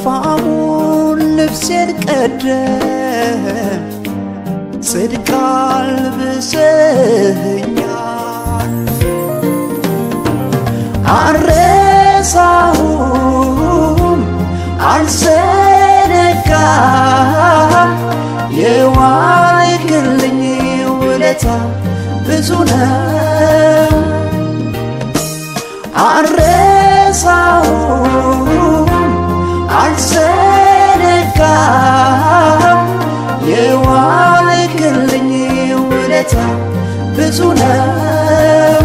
ወፋሙን ልብሴን ቀደ ጽድቅ አልብሰኸኛል አልረሳሁም አልዘነጋም የዋልክልኝ ውለታ ብዙ ነው አልረሳሁም አልዘነጋም የዋልክልኝ ውለታ ብዙ ነው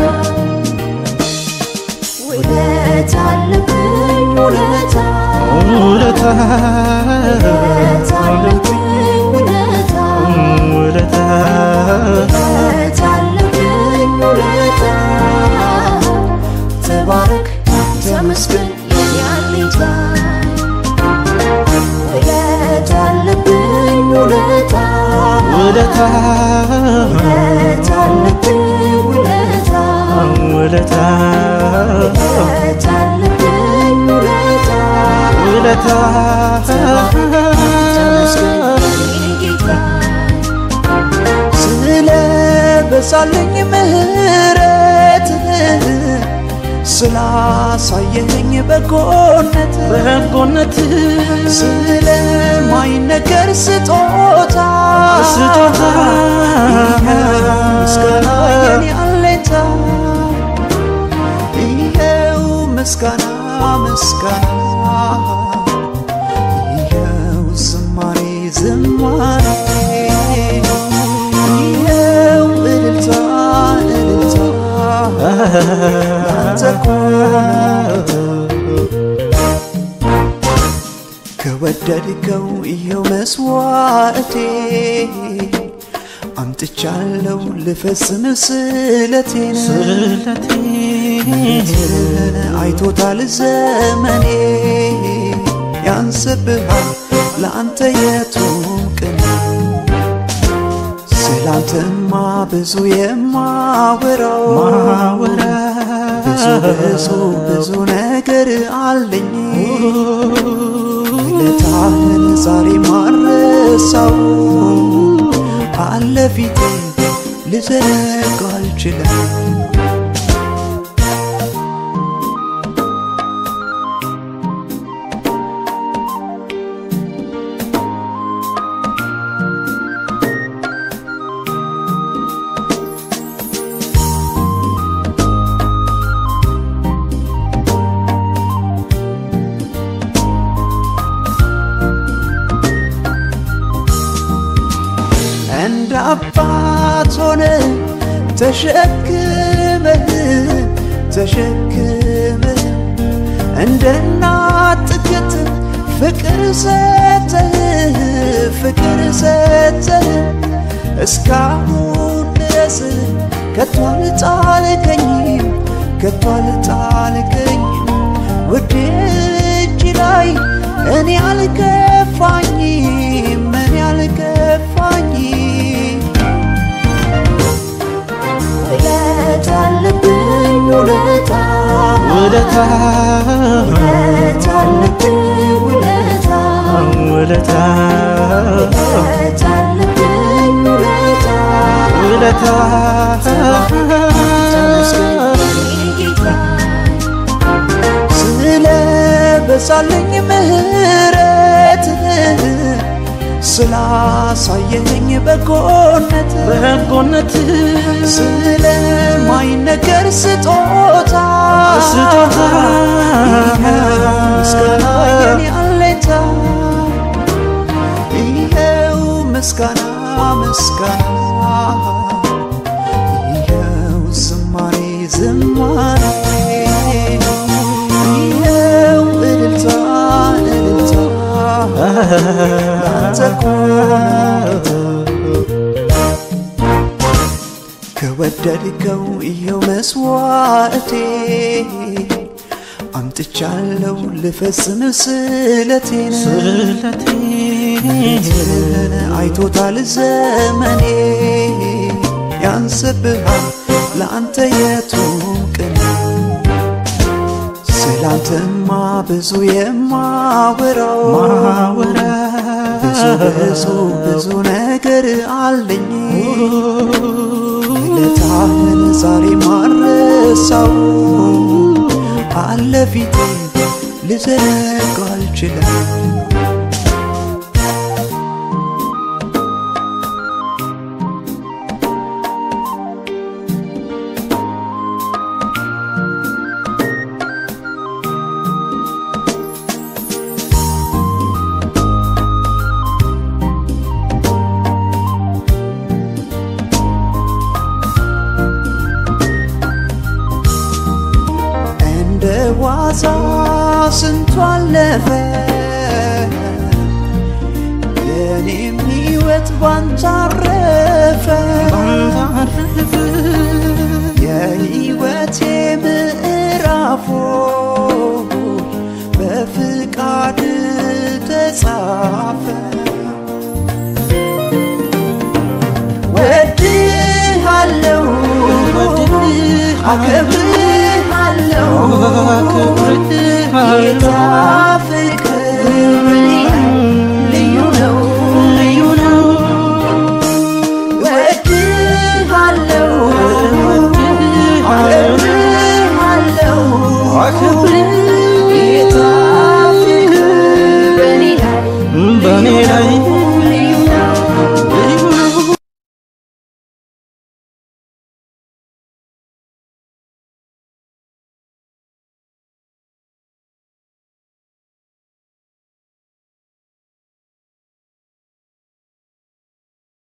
ውለታ አለብኝ ውለታ ውለታ ውለታ አለብኝ ውለታ ውለታ ውለታ አለብኝ ውለታ ተባረክ ተመስገን የኔ አለኝታ ውለታ አለብኝ ውለታ ውለታ ውለታ አለብኝ ውለታ ውለታ ውለታ አለብኝ ውለታ ውለታ ተመስገን የኔ ጌታ ስለ በዛልኝ ምህረት ስላሳየኝ በጎነት በጎነት ስለማይነገር ስጦታ ስጦታ ምስጋና የኔ አለኝታ ይኸው ምስጋና ምስጋና ይኸው ዝማሬ ዝማሬ ይኸው እልልታ እልልታ ላንተ ከወደድከው ይኸው መስዋዕቴ አምጥቻለሁ ልፈጽም ስለቴን ስለቴ አይቶታል ዘመኔ ያንስብሃል ለአንተ የቱም ቅን ስላንተማ ብዙ የማወራው ማወራ ብዙ ብዙ ብዙ ነገር አለኝ ውለታህን ዛሬ ማረሳው አለ ፊቴ ልዘነጋ አልችልም እንደ አባት ሆነ ተሸክመህ ተሸክመህ እንደ እናት ጥግት ፍቅር ሰተህ ፍቅር ሰተህ እስካሁን ድረስ ከቶ አልጣልከኝም ከቶ አልጣልከኝም ውድ እጅ ላይ እኔ አልከፋኝም እኔ አልከፋኝም ውለታ አለብኝ ውለታ ውለታ ውለታ አለብኝ ውለታ ውለታ ውለታ አለብኝ ውለታ ውለታ ተመስገን የኔ ጌታ ስለ በዛልኝ ምህረት ስላሳየኝ በጎነት በጎነት ስለማይነገር ስጦታ ስጦታ ምስጋና የኔ አለኝታ ይኸው ምስጋና ምስጋና ይኸው ዝማሬ ዝማሬ ይኸው እልልታ እልልታ ላንተ ከወደድከው ይኸው መስዋዕቴ አምጥቻለሁ ልፈጽም ስለቴን ስለቴ አይቶታል ዘመኔ ያንስብሃል ለአንተ የቱም ቅን ስላንተማ ብዙ የማወራው ማወራ ብዙ ብዙ ብዙ ነገር አለኝ ውለታህን ዛሬ ማረሳው አለ ፊቴ ልዘነጋ አልችልም እንደ ዋዛ ስንቱ አለፈ የኔም ሕይወት ባንተ አረፈ ባንታረፈ የሕይወቴ ምዕራፎ በፍቃድ ተጻፈ ወድሃለው አከብርሃለው ጌታ ፍቅር